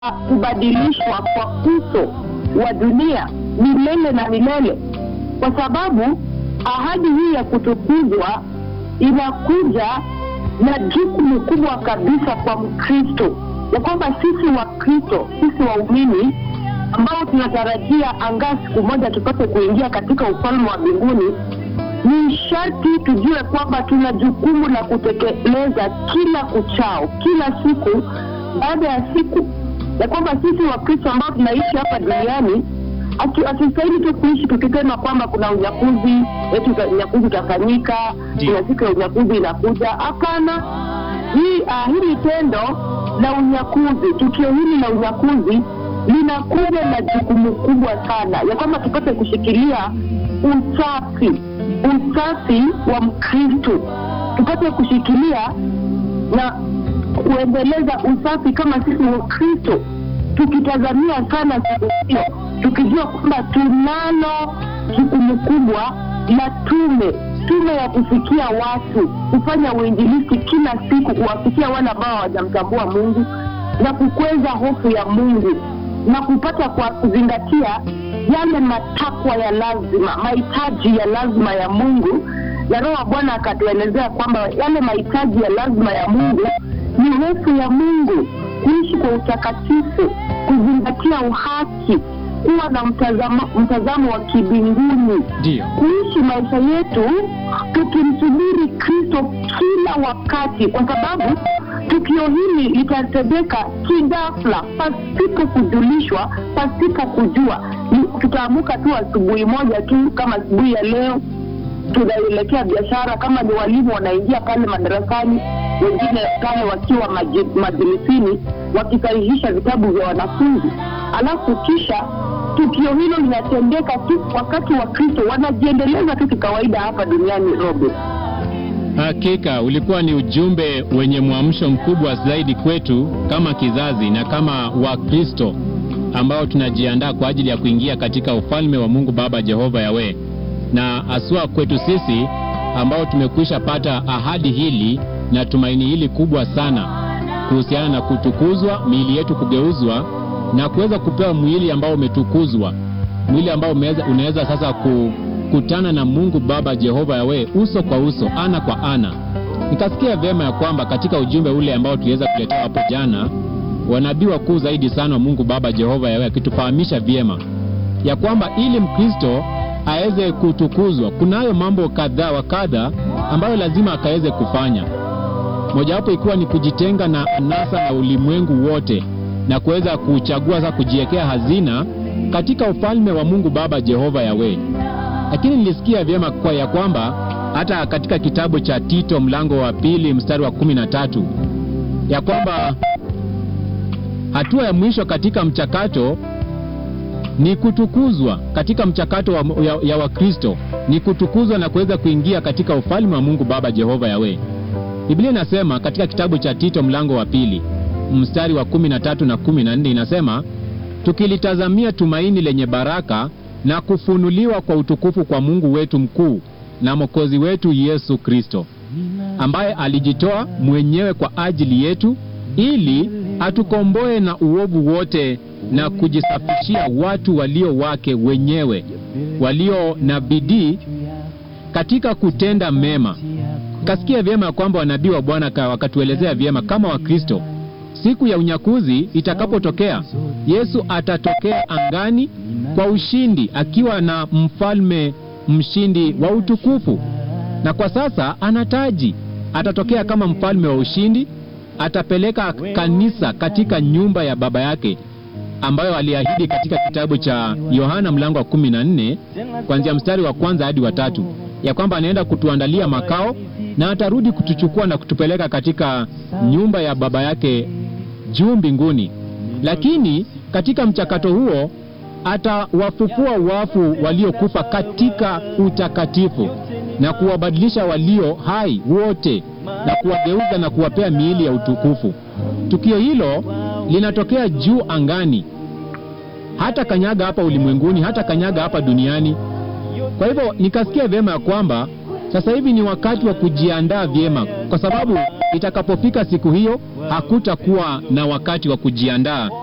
kubadilishwa kwa uso wa dunia milele na milele, kwa sababu ahadi hii ya kutukuzwa inakuja na jukumu kubwa kabisa kwa Mkristo, ya kwamba sisi Wakristo, sisi waumini ambao tunatarajia angaa siku moja tupate kuingia katika ufalme wa mbinguni, ni sharti tujue kwamba tuna jukumu la kutekeleza kila kuchao, kila siku baada ya siku, ya kwamba sisi Wakristo ambao tunaishi hapa duniani hatustahili tu kuishi tukisema kwamba kuna unyakuzi eti unyakuzi utafanyika, kuna siku ya unyakuzi inakuja. Hapana, hii uh, hili tendo la unyakuzi, tukio hili la unyakuzi linakuja na jukumu kubwa sana ya kwamba tupate kushikilia usafi, usafi wa Mkristo, tupate kushikilia na kuendeleza usafi kama sisi Wakristo, tukitazamia sana siku hiyo, tukijua kwamba tunalo jukumu kubwa la tume tume ya kufikia watu, kufanya uinjilisti kila siku, kuwafikia wale ambao hawajamtambua Mungu na kukweza hofu ya Mungu na kupata kwa kuzingatia yale matakwa ya lazima, mahitaji ya lazima ya Mungu. Na Roho wa Bwana akatuelezea kwamba yale mahitaji ya lazima ya Mungu ni hofu ya Mungu, kuishi kwa utakatifu, kuzingatia uhaki, kuwa na mtazamo, mtazamo wa kibinguni, Ndio. kuishi maisha yetu tukimsubiri Kristo kila wakati, kwa sababu tukio hili litatendeka kidafla, pasipo kujulishwa, pasipo kujua. Ni- Tutaamuka tu asubuhi moja tu, kama asubuhi ya leo tunaelekea biashara, kama ni walimu wanaingia pale madarasani, wengine pale wakiwa maji- majilisini wakisahihisha vitabu vya wanafunzi, alafu kisha tukio hilo linatendeka tu wakati wa Kristo wanajiendeleza tu kikawaida hapa duniani. Robert, Hakika ulikuwa ni ujumbe wenye mwamsho mkubwa zaidi kwetu kama kizazi na kama Wakristo ambao tunajiandaa kwa ajili ya kuingia katika ufalme wa Mungu Baba Jehova Yawe, na aswa kwetu sisi ambao tumekwisha pata ahadi hili na tumaini hili kubwa sana kuhusiana na kutukuzwa, miili yetu kugeuzwa na kuweza kupewa mwili ambao umetukuzwa, mwili ambao umeweza, unaweza sasa kukutana na Mungu Baba Jehova Yawe uso kwa uso, ana kwa ana. Nikasikia vyema ya kwamba katika ujumbe ule ambao tuliweza kuletea hapo jana, wanabii wakuu zaidi sana wa Mungu Baba Jehova Yawe akitufahamisha vyema ya kwamba ili Mkristo aweze kutukuzwa, kunayo mambo kadhaa wa kadha ambayo lazima akaweze kufanya mojawapo ikiwa ni kujitenga na anasa na ulimwengu wote na kuweza kuchagua sasa kujiwekea hazina katika ufalme wa Mungu Baba Jehova Yawe. Lakini nilisikia vyema kwa ya kwamba hata katika kitabu cha Tito mlango wa pili mstari wa kumi na tatu ya kwamba hatua ya mwisho katika mchakato ni kutukuzwa katika mchakato wa, ya, ya Wakristo ni kutukuzwa na kuweza kuingia katika ufalme wa Mungu Baba Jehova Yawe. Biblia inasema katika kitabu cha Tito mlango wa pili mstari wa kumi na tatu na kumi na nne inasema tukilitazamia tumaini lenye baraka na kufunuliwa kwa utukufu kwa Mungu wetu mkuu na Mwokozi wetu Yesu Kristo, ambaye alijitoa mwenyewe kwa ajili yetu ili atukomboe na uovu wote na kujisafishia watu walio wake wenyewe, walio na bidii katika kutenda mema. Kasikia vyema ya kwamba wanabii wa Bwana ka- wakatuelezea vyema kama Wakristo, siku ya unyakuzi itakapotokea, Yesu atatokea angani kwa ushindi akiwa na mfalme mshindi wa utukufu, na kwa sasa ana taji. Atatokea kama mfalme wa ushindi, atapeleka kanisa katika nyumba ya baba yake ambayo aliahidi katika kitabu cha Yohana mlango wa kumi na nne kuanzia mstari wa kwanza hadi wa tatu ya kwamba anaenda kutuandalia makao na atarudi kutuchukua na kutupeleka katika nyumba ya baba yake juu mbinguni. Lakini katika mchakato huo atawafufua wafu waliokufa katika utakatifu na kuwabadilisha walio hai wote na kuwageuza na kuwapea miili ya utukufu. Tukio hilo linatokea juu angani, hata kanyaga hapa ulimwenguni, hata kanyaga hapa duniani. Kwa hivyo nikasikia vyema ya kwamba sasa hivi ni wakati wa kujiandaa vyema, kwa sababu itakapofika siku hiyo hakutakuwa na wakati wa kujiandaa